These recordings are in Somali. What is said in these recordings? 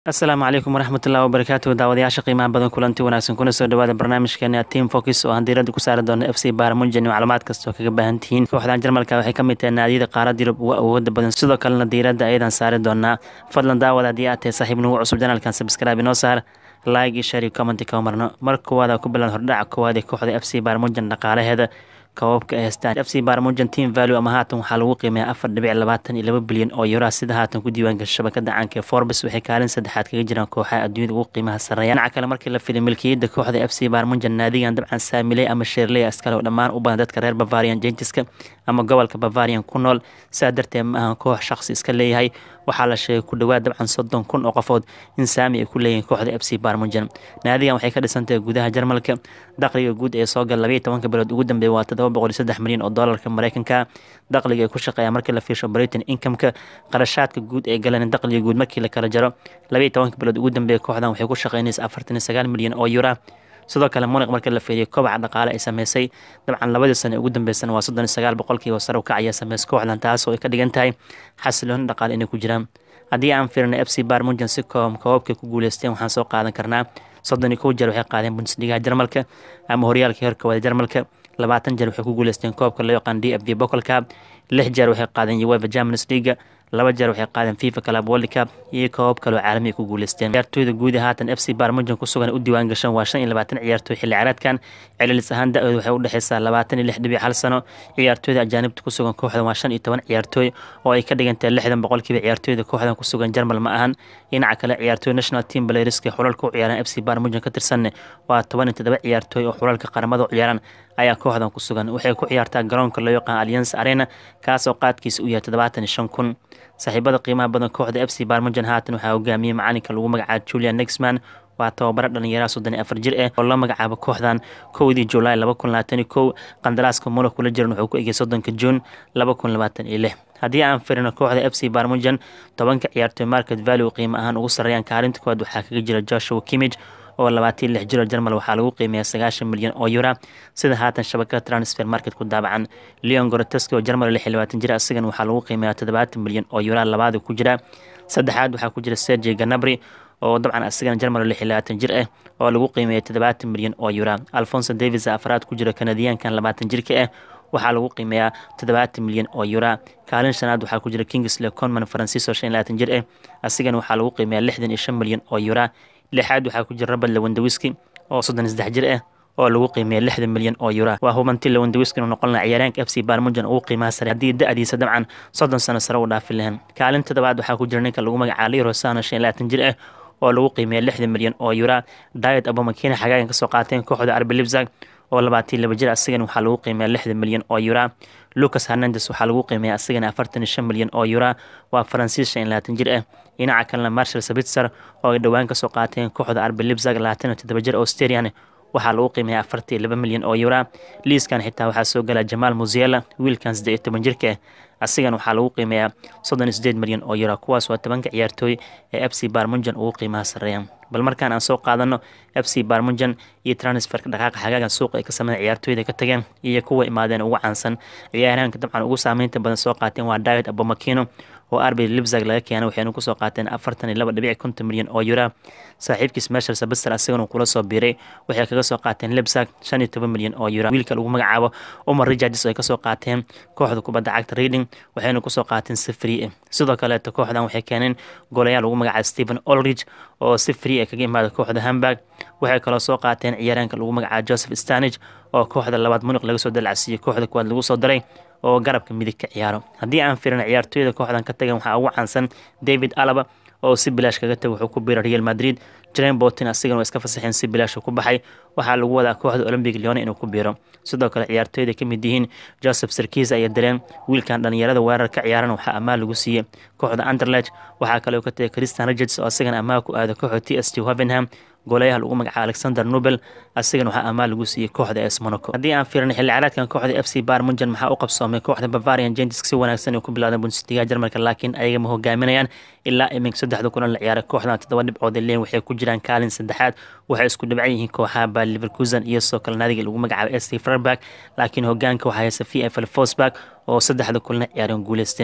asalaamu calaykum waraxmatullahi wabarakaatu daawadayaasha qiimaha badan kulanti wanaagsan kuna soo dhawaada barnaamijkeena team focus oo aan diiradda ku saari doono f c baarmunjan macluumaad kasta oo kaga baahan tihiin kooxdan jarmalka waxay ka mid tahay naadiyada qaarada yurub uga awooda badan sidoo kalena diiradda ayadan saari doonaa fadlan daawad haddii aad tahay saaxiib nagu cusub janalkan sabscribe inoo saar like iyo share iyo commenti kama marno mar koowaad ku bilan hordhaca koowaad ee kooxda f c baarmunjan dhaqaalaheeda koobabka ay haystaan f c baarmunjan team value ama haatan waxaa lagu qiimeeya afar dhibic labaatan iyo laba bilyan oo yuraa sida haatan ku diiwaangasha shabakada caanka ee forbes waxay kaalin saddexaad kaga jiraan kooxaha adduunyada ugu qiimaha sarreeya dhinaca kale markii la fiday milkiyadda kooxda f c baarmunjan naadigan dabcan saamiley ama sheerley askale oo dhammaan u badan dadka reer bavarian jentiska ama gobolka bavarian ku nool sidaa darteed ma ahan koox shaqsi iska leeyahay waxaa la sheegay ku dhowaad dabcan soddon kun oo qofood in saami ay ku leeyihiin kooxda f c baarmunjan naadigan waxay ka dhisantahay gudaha jarmalka dakhliga guud ee soo gala labaiyo tobanka bilood ugu dambeeya waa todoba boqol iyo saddex milyan oo doolarka mareykanka dakhliga ay ku shaqeeya markii la fiirsho britain incomeka qarashaadka guud ee galeen dakhliga guud markii la kala jaro labaiyo tobanka bilood ugu dambeeya kooxdan waxay ku shaqeynaysa afartan iyo sagaal milyan oo yura sidoo kale muniq markii la fiiriyo kobaca dhaqaale ay sameysay dabcan labadii sane ugu dambeysana waa soddon iyo sagaal boqolkiiba sare u kacaya sameys kooxdan taas oo ay ka dhigan tahay xasilooni dhaqaale inay ku jiraan haddii aan fiirino f c barmunjan si koom koobabkay ku guuleysteen waxaan soo qaadan karnaa soddon iyo kow jeer waxay qaadeen bundesligaha jarmalka ama horyaalkii horka wada jarmalka labaatan jeer waxay ku guuleysteen koobka loo yaqaan d f b bocol cup lix jeer waxay qaadeen uefa champions leaga laba jeer waxay qaadeen fifa club world cup iyo koobab kaloo caalami ay ku guuleysteen ciyaartooyda guud ee haatan f c barmunjan ku sugan u diiwaan gashan waa shan iyo labaatan ciyaartooy xilli ciyaareedkan celilis ahaan da-dooda waxay u dhexeysaa labaatan iyo lix dhibic hal sano ciyaartooyda ajaanibta ku sugan kooxdan waa shan iyo toban ciyaartooy oo ay ka dhigantahay lixdan boqolkiiba ciyaartooyda kooxdan ku sugan jarmal ma ahan dhinaca kale ciyaartooy national team balayriska xulalka u ciyaaran f c barmunjan ka tirsanne waa toban iyo toddoba ciyaartooy oo xulalka qaramada u ciyaaran ayaa kooxdan ku sugan waxay ku ciyaartaa garoonka loo yaqaan alliance arena kaasoo qaadkiisa u yahay toddobaatan iyo shan kun saaxiibada qiimaha badan kooxda f c barmunjan haatan waxaa hogaamiyey macalinka lagu magacaabo julian nexman waa tababaro dhalinyaraha soddon iyo afar jir ah oo la magacaabo kooxdan kowdii julaay laba kun labaatan iyo kow qandaraaska mula kula jiran wuxuu ku egay soddonka juun laba kun labaatan iyo lix haddii aan firino kooxda f c barmunjan tobanka ciyaartooy market value qiimo ahaan ugu sarreeyaan kaalinta koowaad waxaa kaga jira joshua kimij oo labaatan lix jiro jarmal waxaa lagu qiimeeya sagaashan milyan oo yura sida haatan shabakada transfer market ku daabacan leon goroteski oo jarmal lix iyo labaatan jir asigan waxaa lagu qiimeeya toddobaatan milyan oo yura labaada ku jira saddexaad waxaa ku jira sergey ganabri oo dabcan asigana jarmal lix iyo labaatan jir ah oo lagu qiimeeya toddobaatan milyan oo yura alfonso davis afraad ku jira kanadiyaankan labaatan jirka ah waxaa lagu qiimeeyaa toddobaatan milyan oo yura kaalin shanaad waxaa ku jira kingsley conman francisco shan iyo labaatan jir ah asigana waxaa lagu qiimeeya lixdan iyo shan milyan oo yura lixaad waxaa ku jira robert lewandawiski oo soddon iyo saddex jir ah oo lagu qiimeeya lixdan milyan oo yura waa hubanti lewandawiski inuu noqon laha ciyaaryaanka f c barmunjan ugu qiimaha sare haddii da-diisa dabcan soddon sano sare u dhaafi lahayn kaalin toddobaad waxaa ku jira ninka lagu magacaabo liro sano shan iyo labaatan jir ah oo lagu qiimeeya lixdan milyan oo yura diet abomakina xagaagan kasoo qaateen kooxda arbi libzag oo labaatan laba jir asigan waxaa lagu qiimeeya lixdan milyan oo yura lucas hernandes waxaa lagu qiimeeya asigana afartan iyo shan milyan oo yura waa faransiis shan iyo labaatan jir ah dhinaca kalena marshal sabitzer oo ay dhowaan kasoo qaateen kooxda arbi libzag labaatan iyo toddoba jir australian waxaa lagu qiimeeya afartan iyo laba milyan oo yura liiskan xitaa waxaa soo gala jamaal musiela wiilkan saddeed iyo toban jirka ah asigan waxaa lagu qiimeeyaa soddon iyo sideed milyan oo yura kuwaas waa tobanka ciyaartooy ee f c barmunjan ugu qiimaha sarreeya bal markaan aan soo qaadano f c barmunjan iyo transferka dhaqaaqa xagaagan suuqa ay ka sameyn ciyaartooyda ka tageen iyo kuwa imaadeen ugu caansan ciyaaraanka dabcan ugu saameynta badan soo qaateen waa david abomakino oo arbi libzag laga keenay waxayna kusoo qaateen afartan iyo laba dhibic konton milyan oo yura saaxiibkiis meshel sabister asigana kula soo biiray waxay kaga soo qaateen libzag shan iyo toban milyan oo yura wiilka lagu magacaabo umar richards ay kasoo qaateen kooxda kubadda cagta reading waxayna kusoo qaateen si free ah sidoo kaleeto kooxdan waxay keeneen golayaal lagu magacaabo stephen olrich oo si free ah kaga imaada kooxda hamburg waxay kaloo soo qaateen ciyaaraanka lagu magacaabo joseph stanage oo kooxda labaad muniq laga soo dalacsiiyey kooxda kuwaad lagu soo daray oo garabka midig ka ciyaaro haddii aan firin ciyaartooyda kooxdan ka tagan waxaa ugu caansan david alaba oo si bilaash kaga tagay wuxuu ku biiray real madrid jaren botin asigana waa iska fasaxeen si bilaash ku baxay waxaa lagu wadaa kooxda olombic leone inuu ku biiro sidoo kale ciyaartooyda ka mid yihiin joseph sarkis ayaa dareen wiilkan dhalinyarada weerar ka ciyaaran waxaa ammaan lagu siiyey kooxda anderlech waxaa kaloo ka tagay christian richards oo asigana ammaan ku aada kooxda t s t hovenham goolayaha lagu magacaabo alexander nobel asigana waxaa ammaan lagu siiyey kooxda es monaco haddii aan fiirino xilli ciyaareedkan kooxda f c barmunjan maxaa u qabsoomay kooxda bavarian gentisk si wanaagsan ay ku bilaadeen bundesliga jarmalka laakiin ayaga ma hogaaminayaan ilaa iminka saddexda kulan la ciyaaray kooxdan toddoba dhibcood leen waxay ku jiraan kaalin saddexaad waxay isku dhibcan yihiin kooxaha baa liverkusen iyo soo kale naadiga lagu magacaabo st freiburg laakiin hogaanka waxaa haysa v f l fosburg oo saddexda kulna ciyaareen guuleysteen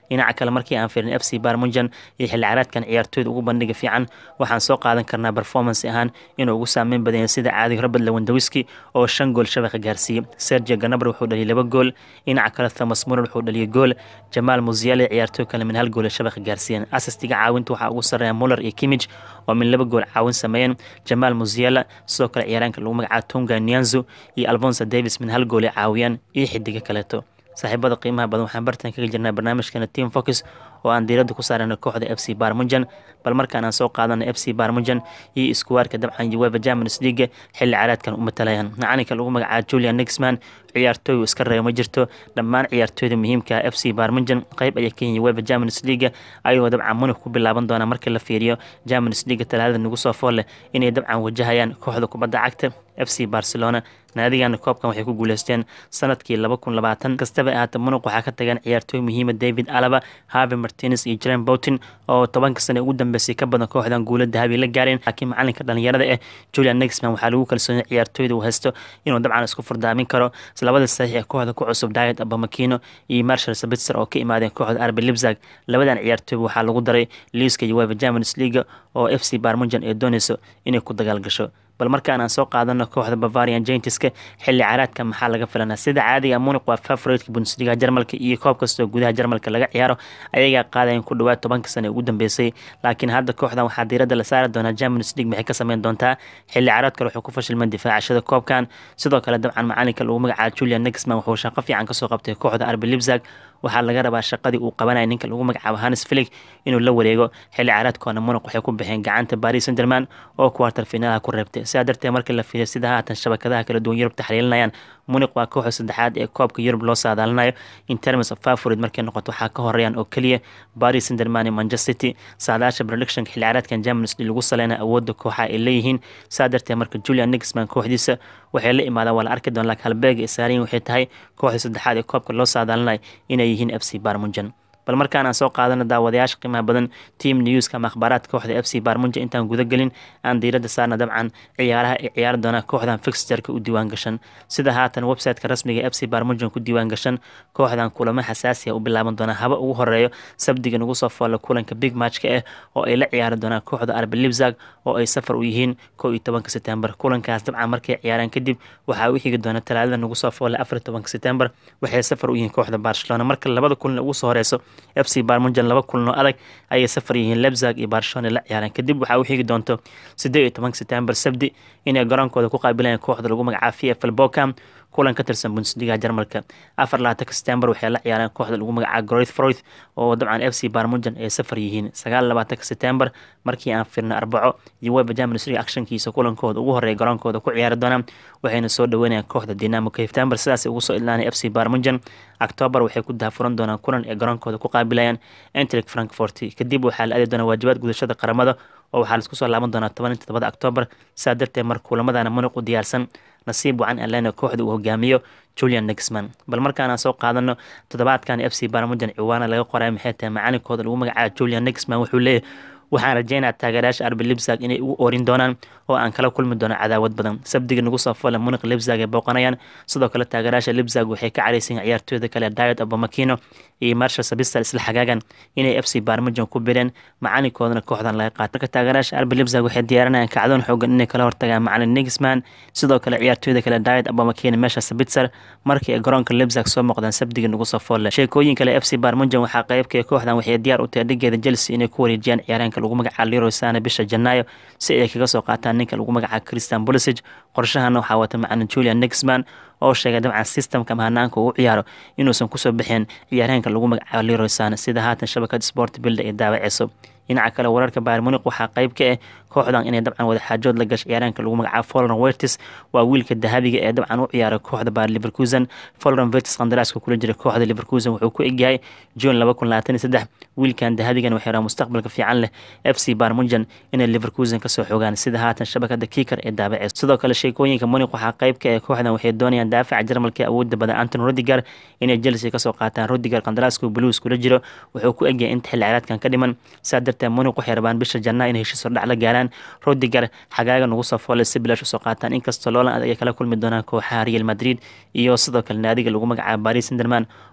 dhinaca kale markii aan fiirin f c barmunjan iyo xilli caraadkan ciyaartooyda ugu bandhiga fiican waxaan soo qaadan karnaa performance ahaan inuu ugu saameyn badanya sida caadiga robert lewandawiski oo shan gool shabaqa gaarsiiyey sergio ganabar wuxuu dhaliyay laba gool dhinaca kale thomas murer wuxuu dhaliyay gool jamaal musiale ciyaartooy kale min hal gool shabaqa gaarsiiyeen asistiga caawinta waxaa ugu sarreeya muller iyo kimij oo min laba gool caawin sameeyeen jamaal musiala sidoo kale ciyaaraanka lagu magacaabo tonga nianzo iyo alfonso davis min hal gool ay caawiyaan iyo xidiga kaleeto saaxiibada qiimaha badan waxaan bartan kaga jirnaa barnaamijkeena team focus oo aan diiradda ku saarana kooxda f c barmunjan bal markaan aan soo qaadana f c barmunjan iyo iskuwaarka dabcan ueva germanis leaga xilli caraadkan u matalayaan macalinka lagu magacaabo julian nixman ciyaartooy iska reebo ma jirto dhammaan ciyaartooyda muhiimka f c barmunjan qeyb ayaa ka yihin ueva germanis leaga ayagoo dabcan munif ku bilaaban doona markii la fiiriyo germanis leaga talaadada nagu soo fool leh inay dabcan wajahayaan kooxda kubadda cagta f c barcelona naadigana koobkan waxay ku guuleysteen sanadkii laba kun labaatan kastaba ahaata munuq waxaa ka tageen ciyaartooy muhiima david alaba harvey martinez iyo jaren boutin oo tobanka sane ugu dambeysay ka badan kooxdan guula dahabi la gaareen laakiin macalinka dhalinyarada eh julian nexman waxaa lagu kalsoonay ciyaartooyda uu haysto inuu dabcan isku furdaamin karo labada saxiix ee kooxda ku cusub diet abamakino iyo marshal sabitzer oo ka imaadeen kooxda arbe libzag labadan ciyaartooy waxaa lagu daray liiska ueva germanis leaga oo f c barmunjan ee dooneyso inay ku dagaal gasho bal markaan aan soo qaadano kooxda bavarian jaintiska xilli caraadka maxaa laga filanaa sida caadiga muniq waa favoritka bundesliga jarmalka iyo koob kastoo gudaha jarmalka laga ciyaaro ayagaa qaadayan ku dhawaad tobanka sane ugu dambeysay laakiin hadda kooxdan waxaa diiradda la saari doonaa germanis league maxay ka sameyn doontaa xilli caraad kale wuxuu ku fashilman difaacashada koobkan sidoo kale dabcan macalinka lagu magacaabo julian nexman wuxuu shaqo fiican kasoo qabtay kooxda arbe libzag waxaa laga rabaa shaqadii uu qabanaya ninka lagu magacaabo hanes filig inuu la wareego xilli caraadkoona munuq waxay ku baxeen gacanta baris senderman oo kuwartar finaalaha ku reebtay sidaa darteed markii la fiiriyo sida haatan shabakadaha kala duwan yurub taxliilinayaan muniq waa kooxda saddexaad ee koobka yurub loo saadaalinayo in terms of favorit markay noqoto waxaa ka horeeyaan oo keliya baris senderman iyo manchester city saadaasha predictionka xilli caraadkan germanis lagu saleyna awoodda kooxa ay leeyihiin saa darteed marka julian nixman kooxdiisa waxay la imaadaan waa la arki doon laakiin halbeega isaariyin waxay tahay kooxda saddexaad ee koobka loo saadaalinayo inay yihiin f c barmunjan bal markaan aan soo qaadano daawadayaasha qiimaha badan team newska ama akhbaaraadka kooxda f c barmunja intaan guda gelin aan diiradda saarna dabcan ciyaaraha ay ciyaari doonaan kooxdan fixterka u diiwaan gashan sida haatan websiteka rasmiga f c barmunjan ku diiwaan gashan kooxdan kulamo xasaasiya u bilaaban doonaa haba ugu horeeyo sabdiga nagu soo foolla kulanka big matchka ah oo ay la ciyaari doonaan kooxda arbe libzag oo ay safar u yihiin kow iyo tobanka setembar kulankaas dabcan markay ciyaaraan kadib waxaa u xigi doona talaadada nagu soo foolla afar iyo tobanka setembar waxay safar u yihiin kooxda barcelona marka labada kulan ugu soo horeyso f c barmunjan laba kulanoo adag ayay safar yihiin lebzag iyo barcelona la ciyaareen kadib waxaa u xigi doonto siddeed iyo tobanka setembar sabdi inay garoonkooda ku qaabilayaan kooxda lagu magacaabo v f l bocam kulan ka tirsan bundesliga jarmalka afar labaatanka setembar waxay la ciyaareen kooxda lagu magacaabo groith froith oo dabcan f c barmunjan ay safar yihiin sagaal labaatanka setembar markii aan firna arbaco iyo weba germanis league actionkiisa kulankooda ugu horeeya garoonkooda ku ciyaari doonaan waxayna soo dhaweynayaan kooxda dinamo september sidaasay ugu soo idlaanay f c barmunjan octoobar waxay ku dahafuran doonaan kulan ee garoonkooda ku qaabilayaan entric frankfort kadib waxaa la aadi doonaa waajibaad gudashada qaramada oo waxaa laisku soo laaban doonaa toban iyo todobada octoobar sidaa darteed mar kulamadaana munuq u diyaarsan nasiib wacan alena kooxda uu hogaamiyo julian nexman bal markaanaan soo qaadano toddobaadkan f c barmujan ciwaana laga qoray maxay tahay macalinkooda lagu magacaabo julian nexman wuxuu leeyahy waxaan rajeynaa taageerayaasha arbi libzag inay ugu oorin doonaan oo aan kala kulmi doono cadaawad badan sabdiga nagu soo foole muniq libzag ay booqanayaan sidoo kale taageerayaasha libzag waxay ka caraysayiin ciyaartooyda kale diet abamakino iyo marshal sabistal isla xagaagan inay f c barmujan ku bireen macalinkoodana kooxdan laga qaata marka taageerayaasha arbi libzag waxay diyaarinayaan kacdoon xoogan inay kala hortagaan macalin nixman sidoo kale ciyaartooyda kale diet abamakino meesha sabitzer markii ay garoonka libzag soo muuqdaan sabdiga nagu soo foole sheekooyin kale f c barmujan waxaa qeybka kooxdan waxay diyaar u tahay dhigeeda chelsea inay ku wareejiyaan ciyaareenka lagu magacaabo leroy sane bisha janaayo si ay kaga soo qaataan ninka lagu magacaabo christian bolisig qorshahana waxaa wata macalin julian nixman oo sheegay dabcan systemka mahanaanka uu ciyaaro inuusan kusoo bixin ciyaareenka lagu magacaabo leroy sane sida haatan shabakada sport bilda ay daawaceyso dhinaca kale wararka bayr muniq waxaa qeyb ka ah kooxdan inay dabcan wadaxaajood la gasho ciyaareenka lagu magacaabo folran wertis waa wiilka dahabiga ee dabcan u ciyaaray kooxda baar liverkusen folran wertis qandaraaska kula jira kooxda liverkusen wuxuu ku egyahay june laba kun labaatan iyo saddex wiilkan dahabigan waxay rabaa mustaqbalka fiican leh f c barmunjan inay liverkusen kasoo xogaan sida haatan shabakada kiikar ee daabaceysa sidoo kale sheekooyinka muniq waxaa qeyb ka ah kooxdan waxay doonayaan daafaca jarmalka awoodda badan anton rodiger inay chelsea kasoo qaataan rodiger qandaraaska blues kula jiro wuxuu ku egyahay inta xilli ciyaareedkan ka dhiman saa darteed muniq waxay rabaan bisha janaa inay heshiis hordhac la gaaraan rodiger xagaaga nagu soo foole si bilaash usoo qaataan inkastoo loolan adag ay kala kulmi doonaan kooxaha real madrid iyo sidoo kale naadiga lagu magacaabo baris senderman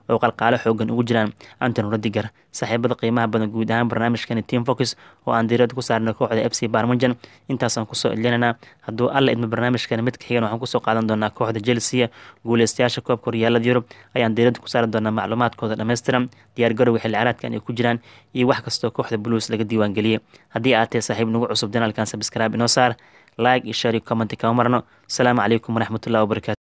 oo qalqaalo xoogan ugu jiraan antony rodiger saaxiibada qiimaha badan guud ahaan barnaamijkani team focus oo aan diirada ku saarnay kooxda f c barmujan intaasaan kusoo ilinanaa hadduu alla idmo barnaamijkani mid ka xigan waxaan kusoo qaadan doonaa kooxda chelsea guuleystayaasha koobka horyaalada yurub ayaan diirada ku saari doonaa macluumaadkooda dhammaystiran diyaargarowga xilli caraadkan ay ku jiraan iyo wax kastoo kooxda blues laga diiwaangeliyey haddii aad tahay saaxiib nagu cusub janaalkan sabscribe inoo saar like iyo share iyo comment kama marno asalaamu calaykum waraxmatullahi wabarakatu